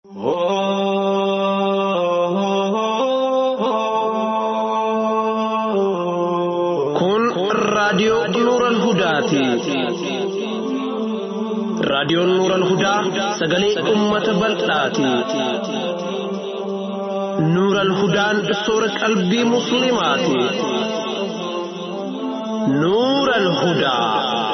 Kun raadiyoo Nuural Hudaati. Raadiyoon Nuural Hudaa sagalee uummata bal'aati. Nuural Hudaan soora qalbii Musliimaati. Nuural Hudaa.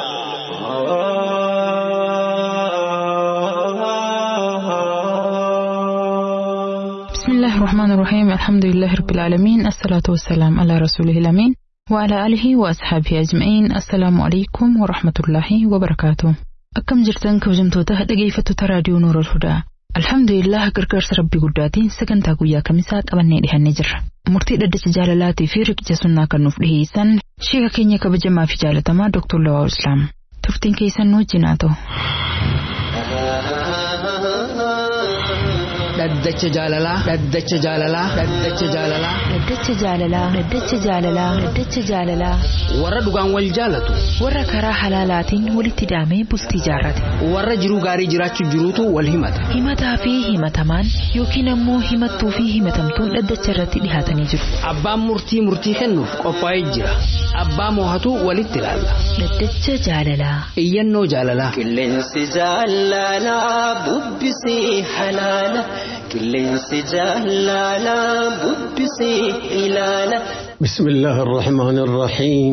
بسم الله الرحمن الرحيم الحمد لله رب العالمين الصلاة والسلام على رسوله الأمين وعلى آله وأصحابه أجمعين السلام عليكم ورحمة الله وبركاته أكم جرتن كوجمتوتا dhaggeeffattoota raadiyoo Nuurul Hudaa Alhamdulillah gargaarsa rabbii guddaatiin sagantaa guyyaa kamisaa qabannee dhihannee jirra. Murtii dhaddacha jaalalaatii fi riqicha sunnaa kan nuuf dhiheessan sheeka keenya kabajamaa fi jaalatamaa Dr. Lawaa Islaam. Turtiin keessan nu wajjin haa ta'u. Dhaddacha jaalalaa. Dhaddacha jaalalaa. Dhaddacha jaalalaa. Dhaddacha jaalalaa. Dhaddacha jaalalaa. Dhaddacha jaalalaa. Warra dhugaan wal jaalatu. Warra karaa halaalaatiin walitti hidhamee bultii jaarrate. Warra jiruu gaarii jiraachuu jiruutu wal himata. Himataa fi himatamaan yookiin ammoo himattuu fi himatamtuun dhaddacha irratti dhihaatanii jiru. Abbaan murtii murtii kennuuf qophaa'ee jira. Abbaa moohatu walitti ilaalla. Dhaddacha jaalalaa. Iyyannoo jaalalaa. Qilleensi jaalalaa bubbisii halaala. Qilleensi jaalalaa bubbisii ilaala. بسم الله الرحمن الرحيم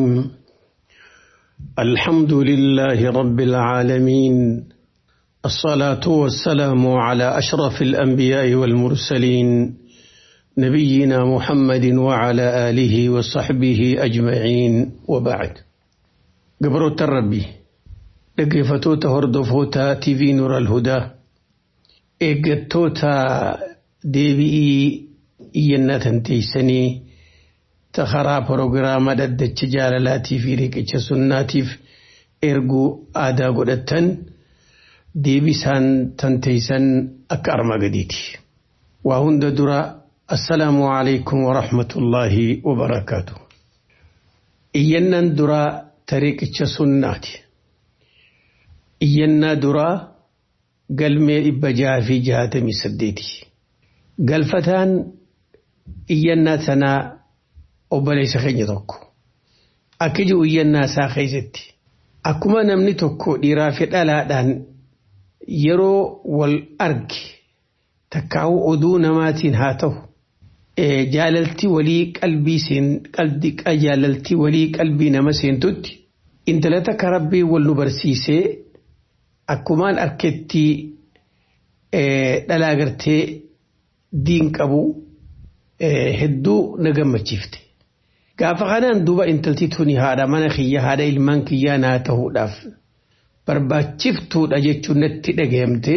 الحمد لله رب العالمين الصلاة والسلام على أشرف الأنبياء والمرسلين نبينا محمد وعلى آله وصحبه أجمعين وبعد قبرو الربي لقفتوتا هردفوتا تيفي نور الهدى إيقتوتا ديبي إينا تنتيسني ta karaa proogiraama dhaddacha jaalalaatii fi riqicha sunnaatiif erguu aadaa godhattan deebisaan tanteeysan akka armaa gadiiti. Waa hunda dura assalaamu alaikum wa rahmatullaahi wa barakaatu. Iyyannaan duraa ta riqicha sunnaati. Iyyannaa duraa galmee dhibba jaha fi jahatamii saddeeti. Galfataan iyyannaa sanaa obboleessa keenya tokko akka jiru iyyannaa isaa keessatti akkuma namni tokko dhiiraa fi dhalaadhaan yeroo wal arge takkaa'u oduu namaatiin haa ta'u jaalaltii walii qalbii seen jaalaltii walii qalbii nama seentutti intala takka rabbii wal nu barsiisee akkumaan arketti dhalaa gartee diin qabu hedduu na gammachiifte. Gaafa kanaan duuba intalti tuni haadha mana kiyya haadha ilmaan kiyyaa naa ta'uudhaaf barbaachiftuudha jechuun natti dhagahame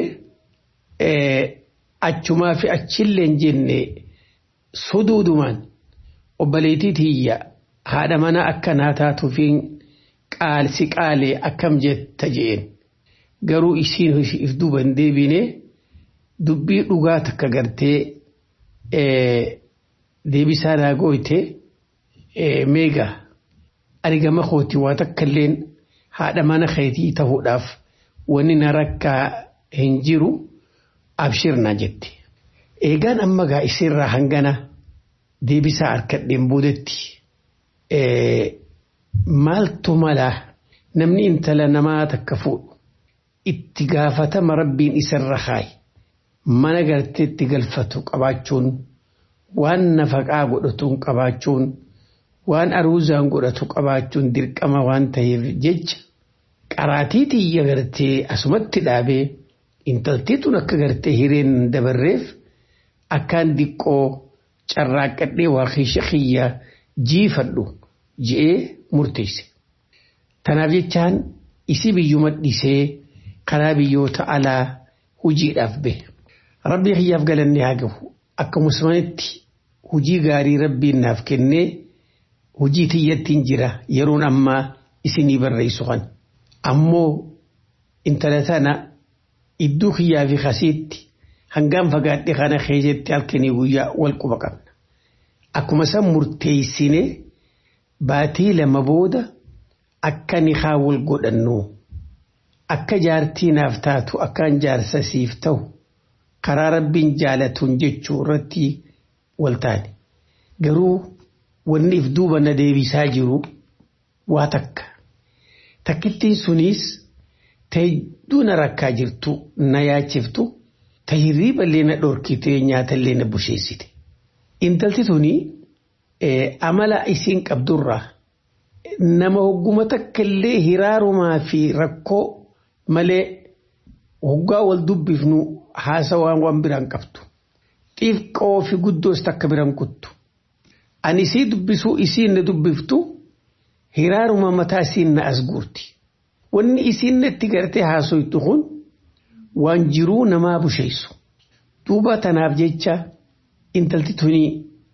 achumaa fi achillee hin jenne suduudumaan obboleettii tiyya haadha mana akka naa taatuufiin qaalsi qaalee akkam jetta jeen garuu isiin if duuba hin deebine dubbii dhugaa takka gartee deebisaa naa gooyte. meega argama kooti waa takkailleen haadha mana keetii ta'uudhaaf wanni na rakkaa hin jiru abshirna jette. Eegaan amma gaa isirraa hangana deebisaa harkadheen boodetti maaltu malaa namni intala namaa takka fuudhu itti gaafatama rabbiin isarra kaaye mana garteetti galfatu qabaachuun waan nafaqaa godhatuun qabaachuun. waan aruuzaan godhatu qabaachuun dirqama waan ta'eef jecha qaraatii tiyya gartee asumatti dhaabee intaltiitun akka gartee hireen dabarreef akkaan diqqoo carraaqqadhee waa keesha kiyya jiifadhu je'ee murteesse. Tanaaf jechaan isi biyyuma dhisee karaa biyyoota alaa hujiidhaaf bahe. Rabbii kiyyaaf galannee haa gahu akka musmanitti hujii gaarii rabbiin naaf kennee hujii tiyyattiin jira yeroon ammaa isinii barreessu kan ammoo intala tana iddoo kiyyaa fi kasiitti hangaan fagaadhe kana keessatti halkanii guyyaa wal quba qabna akkuma san murteessine baatii lama booda akka nikaa wal godhannu akka jaartii naaf taatu akkaan jaarsa siif ta'u karaa rabbiin jaalatuun jechuu irratti waltaane garuu wanni if duuba na deebisaa jiru waa takka takkittiin sunis ta hedduu na rakkaa jirtu na yaachiftu ta hirriiballee na dhorkitee nyaatallee na busheessite intalti tuni amala isiin qabdurraa nama hogguma takka illee hiraarumaa fi rakkoo malee hoggaa wal dubbifnu haasawaan waan biraan qabdu. Xiqqoo fi guddoos takka biraan kuttu. Ani isii dubbisuu isiin na dubbiftu hiraaruma mataa isiin na as guurti. Wanni isiin natti gartee haasoytu kun waan jiruu namaa busheessu. Duuba tanaaf jecha intalti tuni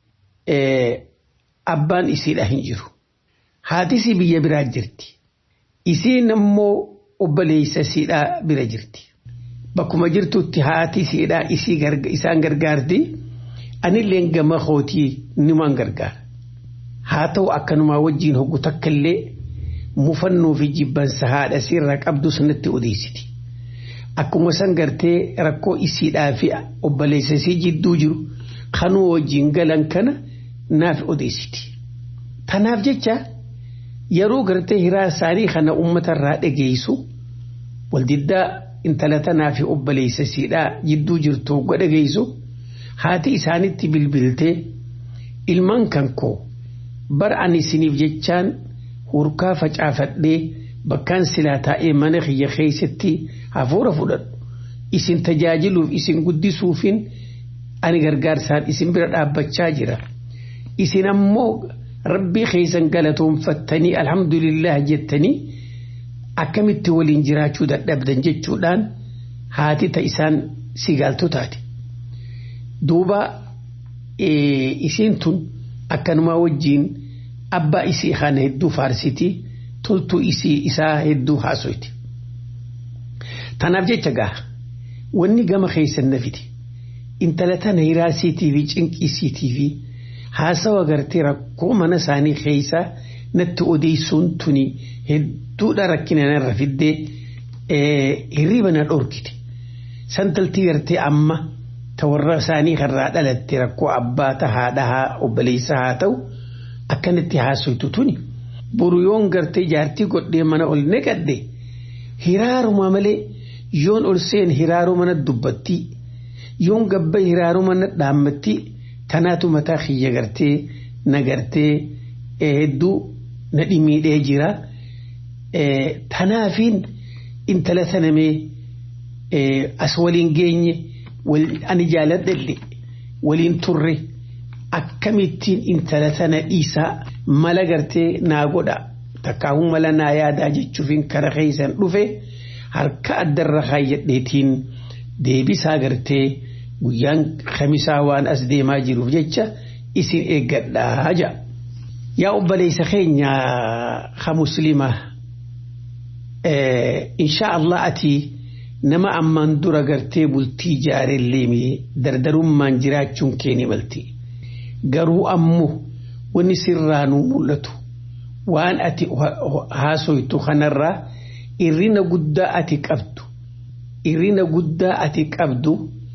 abbaan isiidha hin jiru. Haatisii biyya biraa jirti. Isiin ammoo obboleessa isiidhaa bira jirti. Bakkuma jirtutti haati isiidhaa isaan gargaarti. Anillee gama kootii nimaan gargaara. Haa ta'u akkanumaa wajjin hoggu takka illee mufannoo fi jibbansa haadha sirraa qabdu sanatti odeessiti. Akkuma san gartee rakkoo isiidhaa fi obboleessa isii jidduu jiru kanuu wajjin galan kana naaf odeessiti. Tanaaf jecha yeroo gartee hiraa isaanii kana uummatarraa dhageessu waldiddaa intala tanaa fi obboleessa isiidhaa jidduu jirtu hogga dhageessu haati isaanitti bilbiltee ilmaan kan koo bara ani isiniif jechaan hurkaa facaafadhee bakkaan silaa taa'ee mana kiyya keessatti hafuura fudhadhu isin tajaajiluuf isin guddisuufin ani gargaarsaan isin bira dhaabbachaa jira isin ammoo rabbii keessan galatoonfattanii alhamdulillah jettanii akkamitti waliin jiraachuu dadhabdan jechuudhaan haati ta isaan sigaaltu taate. Duuba isiin tun akkanumaa wajjiin abbaa isii kana hedduu faarsiti toltuu isii isaa hedduu haasoyti. Tanaaf jecha gaa wanni gama keessan nafiti intala tana hiraasiitii fi cinqiisiitii fi haasawa gartee rakkoo mana isaanii keessa natti odeessuun tuni hedduudha rakkina narra fiddee hirriba na dhorkite. Santaltii gartee amma ta warra isaanii irraa dhalatte rakkoo abbaa ta haadha obboleessa haa ta'u akkanatti haasoytu tuni. Boru yoon gartee jaartii godhee mana ol neqadde hiraaruma malee yoon ol seen hiraaruma na dubbatti yoon gabba hiraaruma na dhaammatti tanaatu mataa kiyya gartee na gartee hedduu na dhimiidhee jira. Tanaafiin intala tanamee as waliin geenye ani jaaladhe waliin turre akkamittiin intala tana dhiisaa mala gartee naa godha takkaahuu mala naa yaadaa jechuufin kara keessan dhufe harka addarra kaayyadheetiin deebisaa gartee guyyaan kamisaa waan as deemaa jiruuf jecha isin eeggadhaa ja'a. Yaa obboleessa keenya ha musliima insha Allah ati nama ammaan dura gartee bultii jaarellee dardarummaan jiraachuun kee ni malti. Garuu ammoo wanni sirraanuu mul'atu waan ati haasoytu kanarraa irrina guddaa ati qabdu irrina guddaa ati qabdu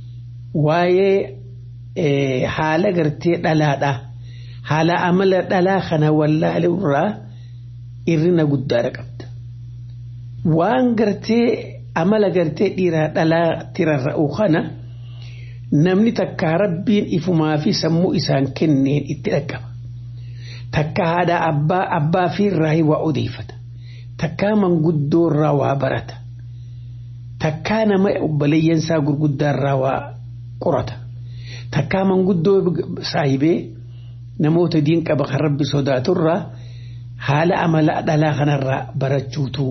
waa'ee haala gartee dhalaadhaa haala amala dhalaa kana wallaalurraa irrina guddaadha qabda. Waan gartee amala gartee dhiiraa dhalaa tirarra'u kana namni takka rabbiin ifumaa fi sammuu isaan kenneen itti dhaqqaba. Takka haadha abbaa abbaa fi irraa waa odeeffata. Takkaa manguddoo irraa waa barata. Takkaa nama obboleeyyansaa gurguddaa irraa waa qorata. Takkaa manguddoo saahibee namoota diin qaba kan rabbi sodaatu irraa haala amala dhalaa kanarraa barachuutu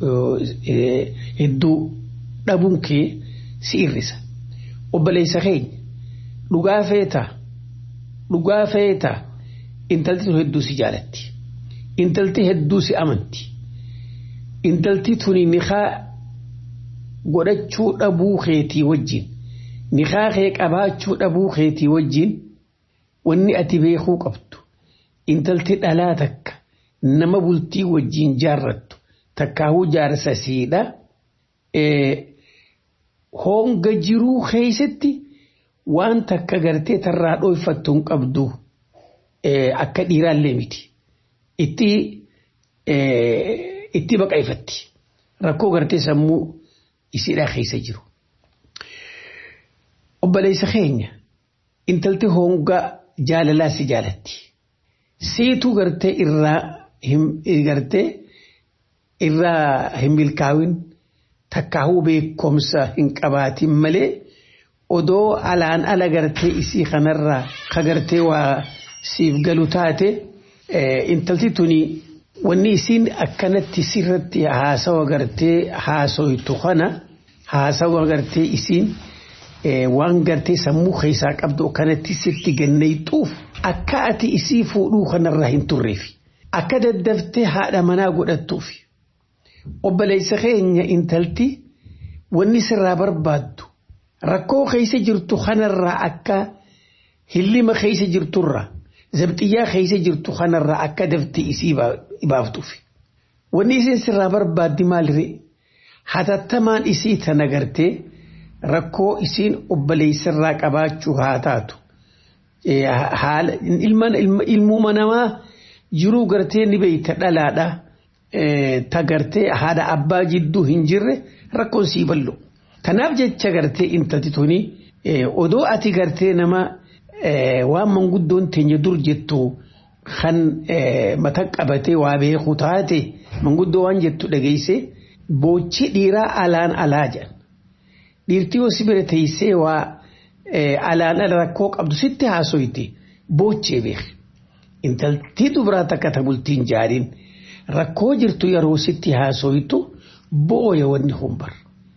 hedduu dhabuun kee si irrisa. Obboleessa keenya dhugaa feetaa dhugaa feetaa intalti tun hedduu si jaalatti. Intalti hedduu si amanti. Intalti tuni nikaa godhachuu dhabuu keetii wajjin nikaa kee qabaachuu dhabuu keetii wajjin wanni ati beekuu qabdu intalti dhalaa takka nama bultii wajjin jaarrattu takkaahuu jaarsa siidha honga jiruu keessatti waan takka gartee tarraa dhoyfattu hin qabdu akka dhiiraallee miti. Itti itti baqaifatti. Rakkoo gartee sammuu isiidhaa keessa jiru. Obboleessa keenya intalti honga jaalalaa si jaalatti. Seetuu gartee irraa gartee irraa hin milkaa'in takkaahuu beekumsa hin qabaatin malee odoo alaan ala gartee isii kanarraa ka gartee waa siif galu taate intalti tuni wanni isiin akkanatti sirratti haasawa gartee haasoytu kana haasawa gartee isiin waan gartee sammuu keessaa qabdu kanatti sitti gannayxuuf akka ati isii fuudhuu kanarraa hin turreefi akka daddaftee haadha manaa godhattuufi obboleessa keenya intalti wanni sirraa barbaaddu rakkoo keessa jirtu kanarraa akka hillima keessa jirturraa zabxiyyaa keessa jirtu kanarraa akka dafte isii baaftuuf. Wanni isin sirraa barbaaddi maaliree hatattamaan isii tana gartee rakkoo isiin obboleessarraa qabaachuu haa taatu. Ilmuma namaa jiruu gartee ni beeyta dhalaadha. Ta gartee haadha abbaa jidduu hin jirre rakkoon sii ballo. Kanaaf jecha gartee intalti tuni odoo ati gartee nama waan manguddoon teenya dur jettu kan mata qabatee waa beeku taate manguddoo waan jettu dhageesse boochi dhiiraa alaan alaa jedhan. Dhiirtii yoo si bira teessee waa alaan ala rakkoo qabdu sitti haasoyte boochee beeki. Intaltii dubaraa takka ta bultiin jaariin rakkoo jirtu yeroo sitti haasoytu booya wanni humbar.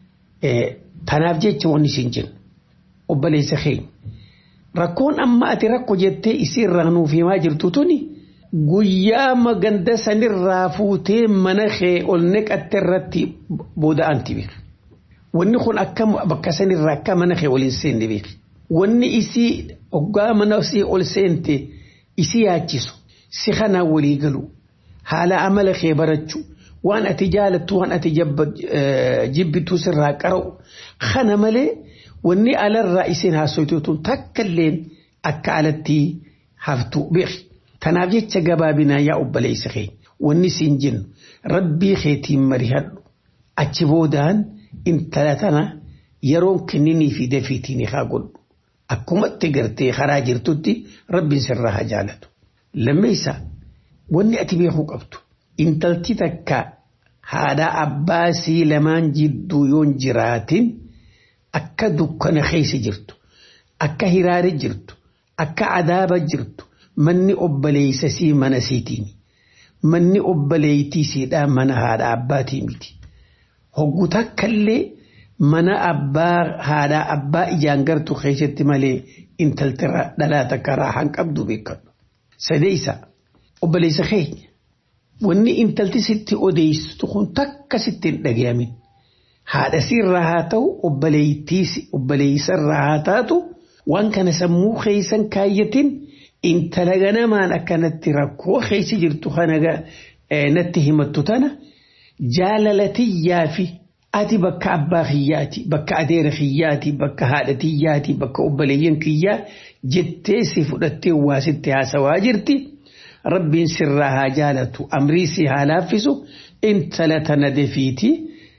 Tanaaf jecha wanni siin jennu obboleessa keenya. Rakkoon amma ati rakko jettee isiirraa nuuf himaa jirtu tuni guyyaa maganda sanirraa fuutee mana kee ol neqatte irratti booda'anti beeka. Wanni kun akka bakka sanirraa akka mana kee ol hin seenne beeka. Wanni isii hoggaa mana isii ol seente isii yaachisu si kanaan walii galu haala amala kee barachuu waan ati jaalattu waan ati jibbitu sirraa qara'u kana malee. wanni alarraa isin haasoytuutu takkalleen akka alatti haftu beeki. Tanaaf jecha gabaabinaa yaa obboleessa keenya wanni siin jennu rabbii keetiin marihadhu achi boodaan intala tana yeroon kenninii fi dafiitiin haa godhu. Akkumatti gartee karaa jirtutti rabbiin sirraa haa jaalatu. Lammeessa wanni ati beekuu qabdu intalti takka haadha abbaa sii lamaan jidduu yoon jiraatin. akka dukkana keessa jirtu akka hiraare jirtu akka adaaba jirtu manni obboleessa sii mana siitiin manni obboleettii siidhaa mana haadha abbaatii miti hoggu takkallee mana abbaa haadha abbaa ijaan gartu keessatti malee intalti dhalaa takka raahan qabdu beekadhu sadeessa obboleessa keenya wanni intalti sitti odeessitu kun takka sitti hin dhagayamin haadha sirraa haa ta'u obboleessarraa haa taatu waan kana sammuu keessan kaayyatin intala ganamaan akkanatti rakkoo keessa jirtu kana natti himattu tana jaalalatiyyaa fi ati bakka abbaa kiyyaati bakka adeera kiyyaati bakka haadha kiyyaati bakka obboleeyyan kiyyaa jettee si fudhattee waa sitti haasawaa jirti rabbiin sirraa haa jaalatu amrii si haa laaffisu intala tana defiitii.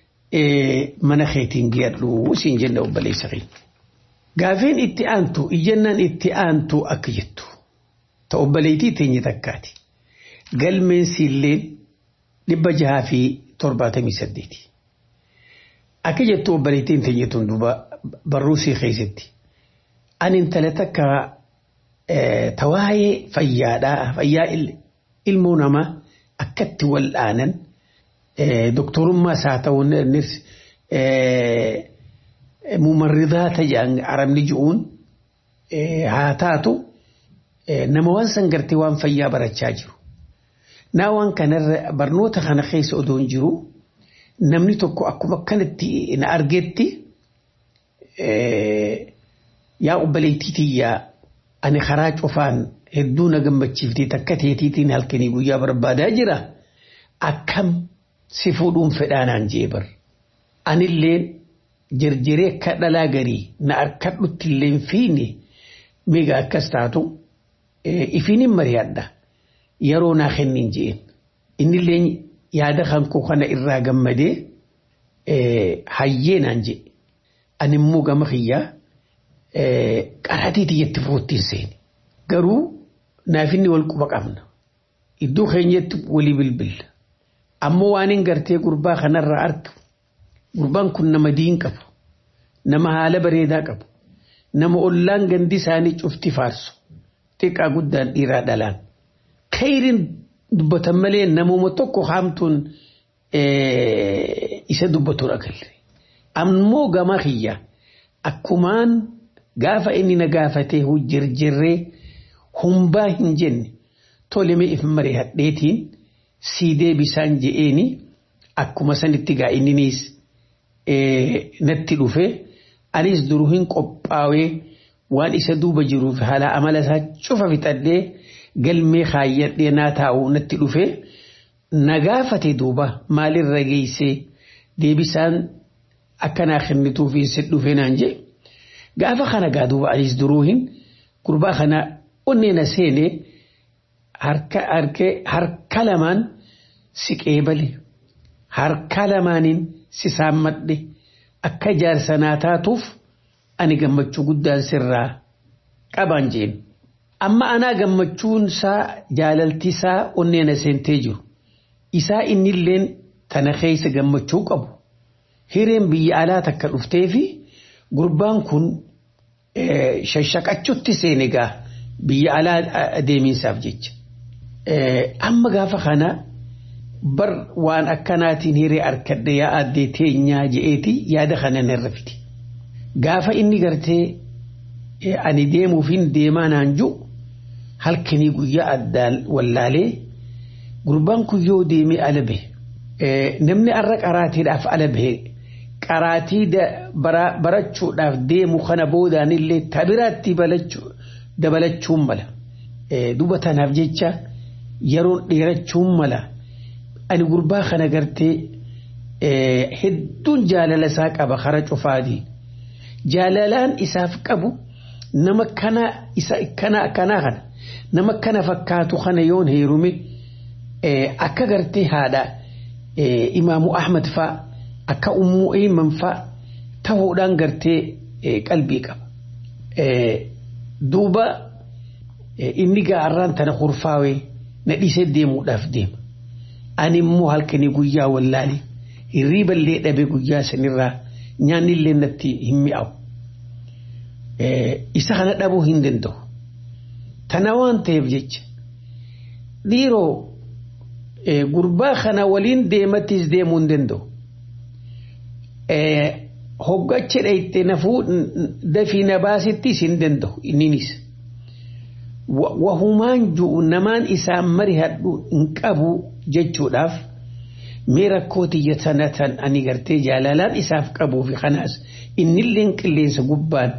mana keetiin geedhu siin jenna obboleessa keenya. Gaafeen itti aantu iyyannaan itti aantu akka jettu ta obboleettii teenya takkaati. Galmeen siilleen dhibba jahaa fi torbaatamii saddeeti. Akka jettu obboleettiin teenya tun duuba barruu sii keessatti. Ani intala takka tawaa'ee fayyaadhaa fayyaa ilmoo namaa akkatti wal'aanan. doktorummaas haa ta'u mumarridaata jedhan arabni ji'uun haa taatu nama waan san gartee waan fayyaa barachaa jiru. Naa waan kanarra barnoota kana keessa odoo hin jiru namni tokko akkuma akkanatti na argetti yaa obboleettii tiyyaa ani karaa cufaan hedduu na gammachiiftee takka teetiitiin halkanii guyyaa barbaadaa jira akkam si fuudhuun fedhaanaan jee bar. Anilleen jirjiree akka dhalaa garii na harkadhutti illee hin fiine miga akkas taatu ifiin hin mari'adha yeroo naa kennin jeen innillee yaada kan koo kana irraa gammadee hayyee naan jee ani immoo gama kiyyaa qaratiiti jetti foottiin seeni garuu naaf inni wal quba qabna iddoo keenyatti walii bilbilla ammoo waan hin gartee gurbaa kanarraa argu gurbaan kun nama diin qabu nama haala bareedaa qabu nama ollaan gandi isaanii cufti faarsu xiqqaa guddaan dhiiraa dhalaan khayriin dubbatan malee namuma tokko haamtuun isa dubbatuudha galle ammoo gama kiyya akkumaan gaafa inni na gaafatee jirjirree humbaa hin jenne toleme if mari'adheetiin sii deebisaan je'eeni akkuma sanitti gaa inniniis natti dhufe anis duruu hin qophaawee waan isa duuba jiruuf haala amala isaa cufa fixadhee galmee kaayyadhee naa taa'u natti dhufe na gaafate duuba maalirra geessee deebisaan akkanaa kennituuf hin dhufe naan jee gaafa kana gaa duuba anis duruu hin gurbaa kana onnee na seenee harka lamaan si qeebale harka lamaaniin si saammadhe akka jaarsanaa taatuuf ani gammachuu guddaan sirraa qabaan jeen. Amma anaa gammachuun isaa jaalalti isaa onnee na seentee jiru. Isaa innilleen tana keessa gammachuu qabu. Hireen biyya alaa takka dhuftee fi gurbaan kun shashaqachuutti seenegaa biyya alaa deemiinsaaf jecha. Amma gaafa kana bar waan akkanaatiin hiree harkadhe yaa addee teenyaa je'eeti yaada kana narra fiti. Gaafa inni gartee ani deemuuf hin deemaa naan jiru halkanii guyyaa addaan wallaalee gurbaan kun yoo deemee ala bahe namni arra qaraatiidhaaf ala bahe qaraatii barachuudhaaf deemu kana boodaan illee tabiraatti dabalachuun mala. Duba tanaaf jecha yeroon dheerachuun mala. Ani gurbaa kana gartee hedduun jaalala isaa qaba kara cufaati. Jaalalaan isaaf qabu nama kana isa kana kanaa kana nama kana fakkaatu kana yoon heerume akka gartee haadha imaamu Ahmad fa'a akka ummuu eeman fa'a ta'uudhaan gartee qalbii qaba. Duuba inni gaarraan tana kurfaawee na dhiisee deemuudhaaf deema. Ani immoo halkanii guyyaa wallaali hirriiballee dhabe guyyaa sanirraa nyaanni illee natti hin mi'aawu. Isa kana dhabuu hin danda'u. Tana waan ta'eef jecha dhiiroo gurbaa kana waliin deemattis deemuu hin danda'u. Hoggacha dhayite nafuu dafii na baasittis hin danda'u inninis. Wahumaan ju'u namaan isaan mari hadhu hin qabu jechuudhaaf mee rakkoo tiyya sanatan ani gartee jaalalaan isaaf qabuu fi kanaas innillee qilleensa gubbaan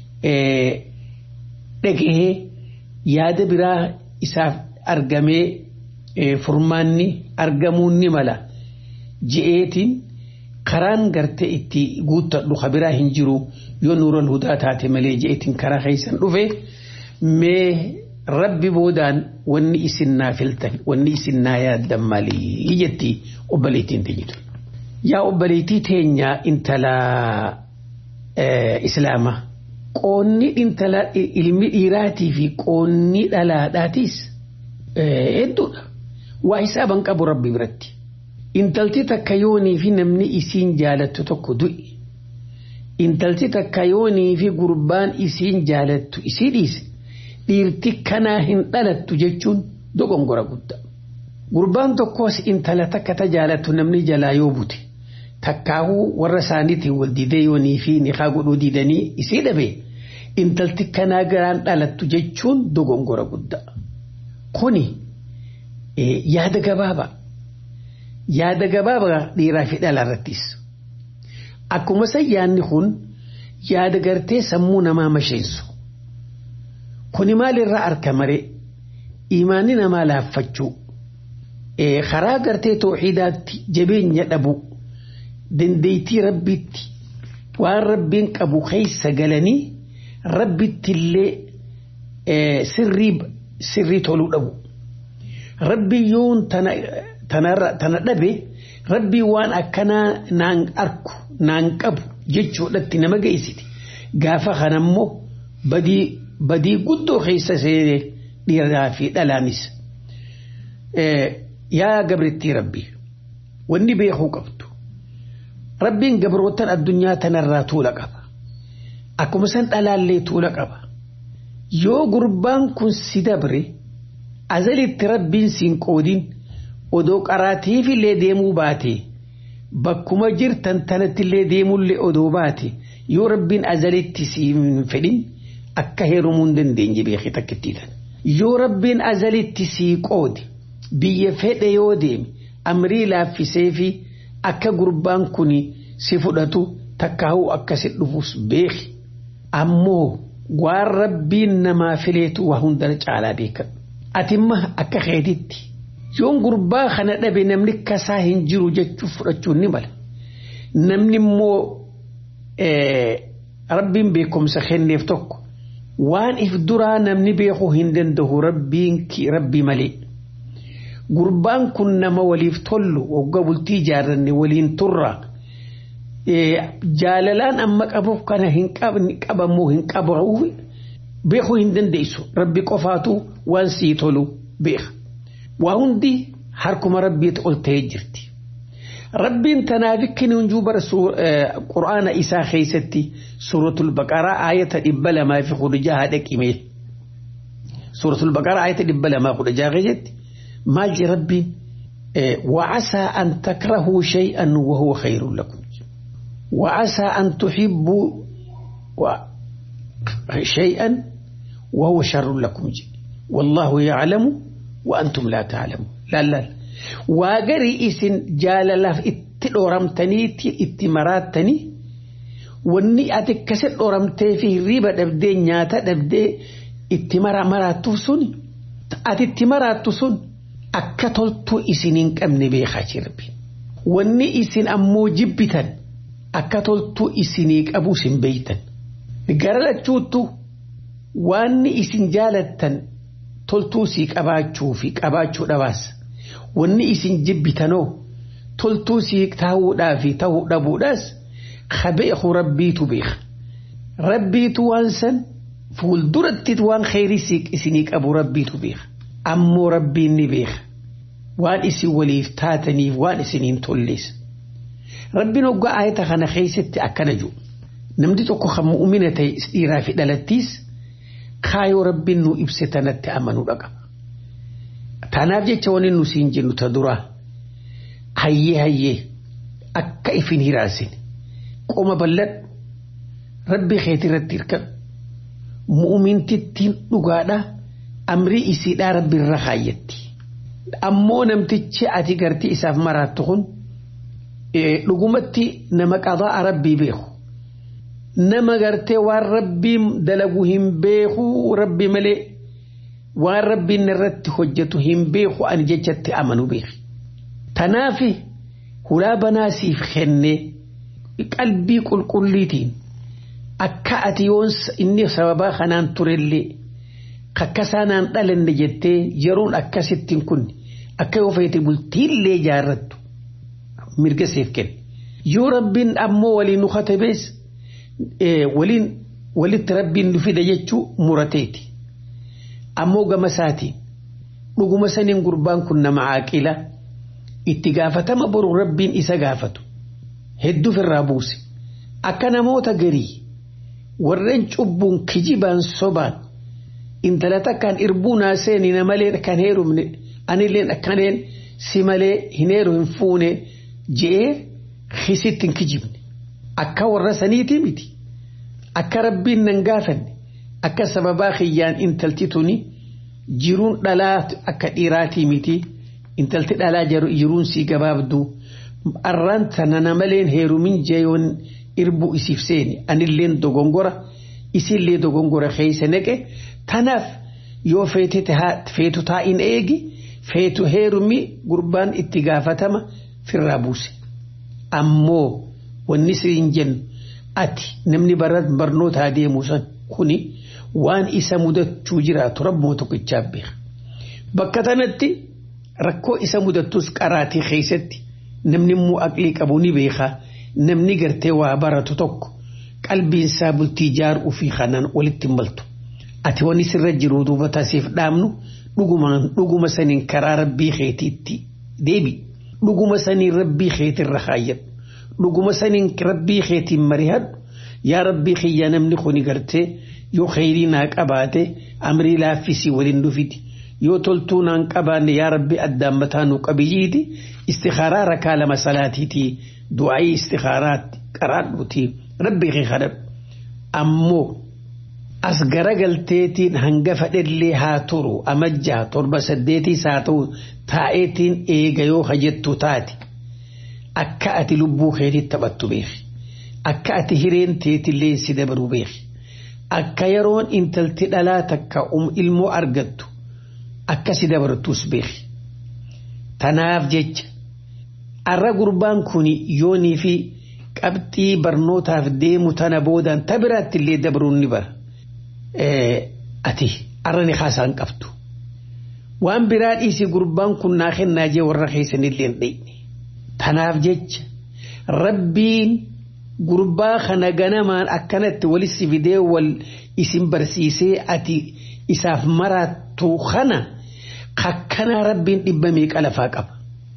dhagahee yaada biraa isaaf argamee furmaanni argamuun ni mala je'eetiin karaan gartee itti guuttadhu kabiraa hin jiru yoo nuural hudaa taate malee je'eetiin karaa keessan dhufe mee rabbi boodaan wanni isin naa filtan wanni isin naa yaaddan maalii jetti obboleettiin teenyitu. Yaa obboleettii teenya intala islaamaa qoonni intala ilmi dhiiraatii fi qoonni dhalaadhaatis hedduudha. Waa hisaaban qabu rabbi biratti. Intalti takka yoonii fi namni isiin jaalattu tokko du'i. Intalti takka yoonii fi gurbaan isiin jaalattu isii dhiise. dhiirti kanaa hin dhalattu jechuun dogongora guddaa. Gurbaan tokkos intala takka ta jaalattu namni jalaa yoo bute takkaahuu warra isaaniitiin wal didee yoonii fi niqaa godhuu didanii isii dhabe intalti kanaa garaan dhalattu jechuun dogongora guddaa. Kuni yaada gabaabaa. Yaada gabaabaa dhiiraa fi dhala irrattis. Akkuma san yaadni kun yaada gartee sammuu namaa masheensu. kuni maalirraa arka maree imaanni namaa laaffachuu karaa gartee tooxiidaatti jabeenya dhabu dandeettii rabbiitti waan rabbiin qabu keessa galanii rabbittillee sirrii toluu dhabu. Rabbi yoon tana dhabe rabbii waan akkanaa naan arku naan qabu jechuudhatti nama geessiti. Gaafa kanammoo badii guddoo keessa seenee dhiiraa fi dhalaanis. Yaa gabrittii rabbii wanni beekuu qabdu. Rabbiin gabrootan addunyaa tanarraa tuula qaba. Akkuma san dhalaallee tuula qaba. Yoo gurbaan kun si dabre azalitti rabbiin siin qoodin odoo qaraatiifillee deemuu baate bakkuma jirtan tanattillee deemullee odoo baate yoo rabbiin azalitti siin fedhin akka heerumuu hin dandeenye beekee takkittiidhaan. Yoo rabbiin azalitti sii qoode biyya fedhe yoo deeme amrii laaffisee fi akka gurbaan kun si fudhatu takkaa'uu akka si dhufus beeki. Ammoo waan rabbiin namaa fileetu waa hundana caalaa beekan. Atimma akka keetitti yoon gurbaa kana dhabe namni kasaa hin jiru jechuuf fudhachuun ni mala. Namni immoo rabbiin beekumsa kenneef tokko waan if duraa namni beekuu hin danda'u rabbiin rabbii malee. Gurbaan kun nama waliif tollu waggaa bultii ijaarranne waliin turra. Jaalalaan amma qabuuf kana hin qabamu hin qabamu beekuu hin dandeessu rabbi qofaatu waan sii tolu beeka. Waa hundi harkuma rabbiitti ol ta'ee jirti. Rabbiin tanaaf ikkini hunjuu bara quraana isaa keessatti suuratul baqaraa ayata dhibba lamaa fi kudha jaha dhaqime. Suuratul baqaraa ayata dhibba lamaa kudha jaha keessatti maal jedha rabbiin وعسى أن تكرهوا شيئا وهو خير لكم وعسى أن تحبوا شيئا وهو شر لكم والله يعلم وأنتم لا تعلمون لا لا واقري إسن جال لف اتلورمتني اتمراتني wanni ati akkasi dhoramtee fi riba dhabdee nyaata dhabdee itti maraattu sun ati itti maraattu sun akka toltuu isin hin qabne beekaa jirbi. Wanni isin ammoo jibbitan akka toltuu isinii qabu isin beeytan. Gara lachuuttu waanni isin jaalattan toltuu sii qabaachuu fi qabaachuu dhabaas. Wanni isin jibbitanoo toltuu sii taa'uudhaa fi ta'uu dhabuudhaas kabeeku rabbiitu beeka. Rabbiitu waan san fuulduratti waan kheyrii isinii qabu rabbiitu beeka. Ammoo rabbiin ni beeka. Waan isin waliif taataniif waan isiniin tollees. Rabbiin hoggaa ayata kana keessatti akkana jiru. Namni tokko kan mu'umina ta'e dhiiraa fi dhalattiis kaayoo rabbiin nu ibse tanatti amanuu dhaqa. Tanaaf jecha wani nu siin jennu ta duraa hayyee hayyee akka ifin hiraasin qoma bal'adhu rabbi keeti irratti hirkadhu mu'umintittiin dhugaadha amrii isiidhaa rabbi irra kaayyatti. Ammoo namtichi ati gartii isaaf maraattu kun dhugumatti nama qadaa rabbii beeku. Nama gartee waan rabbiin dalagu hin beeku rabbi malee waan rabbiin irratti hojjetu hin beeku ani jechatti amanu beeki. Tanaafi hulaa banaasiif kennee qalbii qulqulliitiin akka ati yoon inni sababaa kanaan turellee kakkasaanaan dhalanne jettee yeroon akkasittiin kun akka yoo feete bultiillee jaarrattu mirga siif kenna. Yoo rabbiin ammoo waliin nu katabees waliin walitti rabbiin nu fida jechuu murateeti. Ammoo gama isaatiin dhuguma saniin gurbaan kun nama caaqila itti gaafatama boru rabbiin isa gaafatu hedduuf irraa buuse akka namoota garii warreen cubbuun kijibaan sobaan intala takkaan irbuu naaseeni na malee kan heerumne anilleen akkaneen si malee hin heeru hin fuune je'ee kisitti hin kijibne akka warra saniiti miti akka rabbiin nan gaafanne akka sababaa kiyyaan intalti tuni jiruun dhalaa akka dhiiraatii miti intalti dhalaa jiruun sii gabaabduu arraan tana na maleen heerumin jeeyoon irbuu isiif seeni anilleen dogongora isillee dogongora keeysa naqe tanaaf yoo feetu taa'in eegi feetu heerumi gurbaan itti gaafatama firraa buuse ammoo wanni siin jennu ati namni barnootaa deemu san kuni waan isa mudachuu jiraatu rabbii tokkichaa beeka. Bakka tanatti rakkoo isa mudattus qaraatii keessatti namni immoo aqlii qabu ni beeka namni gartee waa baratu tokko qalbiinsaa bultii ijaaruu fi kanaan walitti maltu. Ati wanni sirra jiru duuba taasiif dhaabnu dhuguma saniin karaa rabbii keetiitti deebi. Dhuguma saniin rabbii keetirra kaayyadhu. Dhuguma saniin rabbii keetiin marihadhu. Yaa rabbii kiyya namni kuni gartee yoo kheyrii naa qabaate amrii laaffisii waliin dhufiti. Yoo toltuu naan qabaanne yaa rabbi addaan mataa nu qabiyyiiti. Istikaaraa rakaa lama salaatiiti. Du'aayii istikaaraatti qaraadhuuti. Rabbii kee kadhadhu. Ammoo as garagalteetiin hanga fedhellee haa turu amajjaa torba saddeetiis haa ta'u taa'eetiin eega yoo hajjettu taate akka ati lubbuu keetitti taphattu beeki akka ati hireen teetillee si dabaru beeki akka yeroon intalti dhalaa takka ilmoo argattu akka si dabartus beeki tanaaf jecha arra gurbaan kun yoonii fi qabxii barnootaaf deemu tana boodaan ta biraatti illee dabaruun ni bara. ati arrani haasaan qabdu waan biraa dhiisii gurbaan kun naa kennaa jee warra keessanillee hin dheyne tanaaf jecha rabbiin gurbaa kana ganamaan akkanatti walitti fidee wal isin barsiisee ati isaaf maraattu kana kakkanaa rabbiin dhibba meeqa lafaa qaba.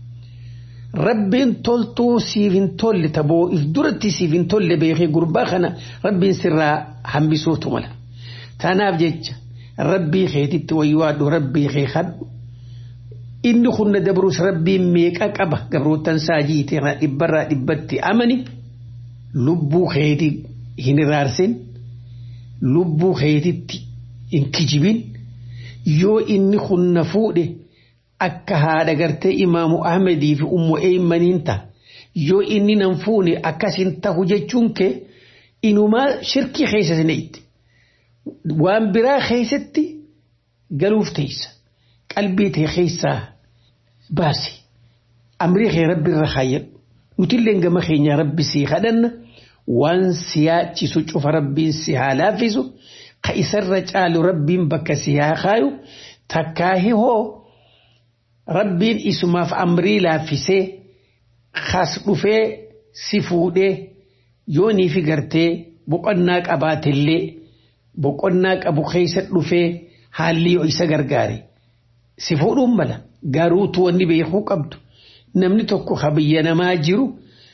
Rabbiin toltuu siif hin tolle taboo if duratti siif hin tolle beekee gurbaa kana rabbiin sirraa hambisuutu mala. Tanaaf jecha rabbii keetitti wayyaadhu rabbii kee kadhu inni kunna dabrus rabbiin meeqa qaba gabrootan saajiite dhibbarraa dhibbatti amani lubbuu keeti hin iraarsin lubbuu keetitti hin kijibin yoo inni kunna fuudhe akka haadha gartee imaamu ahmedii fi ummu eeymaniin ta'a yoo inni nan fuune akkasin tahu jechuun kee inumaa shirkii keessa sineetti. waan biraa keessatti galuuf teessa qalbii tee keessaa baasi amrii kee rabbi irra kaayyadhu nutillee gama keenya rabbi sii kadhanna waan si yaachisu cufa rabbiin si haa laaffisu ka isarra caalu rabbiin bakka si haa kaayu takkaahi hoo rabbiin isumaaf amrii laaffisee kas dhufee si fuudhee yoonii fi gartee boqonnaa qabaatellee. boqonnaa qabu keessa dhufee haalli yoo isa gargaare si fuudhuun mala garuutu wanni beekuu qabdu namni tokko ka biyya namaa jiru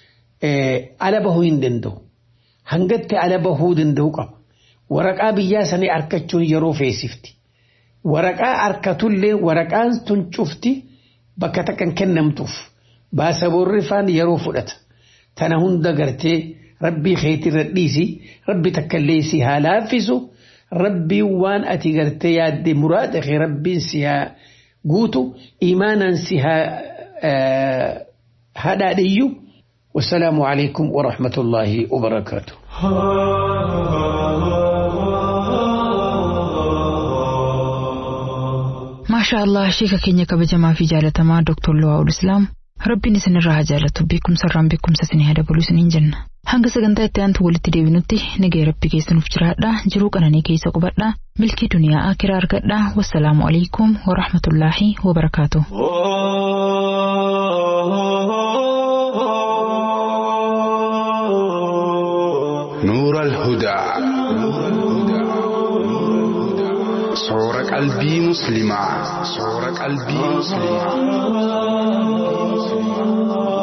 ala bahuu hin danda'u hangatti ala bahuu danda'u qaba waraqaa biyyaa sanii argachuun yeroo feesifti waraqaa argatullee waraqaan tun cufti bakka takkan kennamtuuf baasaboorri faan yeroo fudhata tana hunda gartee. rabbii keetirra dhiisi rabbi takkallee si haa laaffisu rabbiin waan ati gartee yaadde muraada kee rabbiin si haa guutu imaanaan si haa hadhaadhiyyu wasalaamu alaikum warahmatullaahi wabarakaatu. maashaa allah sheeka keenya kabajamaa fi jaalatamaa dooktor Luwaa'ul Islaam rabbiin isinirraa haa jaalatu beekumsarraan beekumsa isinii haa dabalu isiniin jenna. hanga sagantaa itti aantu walitti deebinutti nagaya rabbi keessanuuf jiraadha jiruu qananii keessa qubadha milkii duniyaa akiraa argadha wassalaamu alaikum warahmatullaahi wabarakaatu. نور الهدى صور قلبي مسلمة صور قلبي مسلمة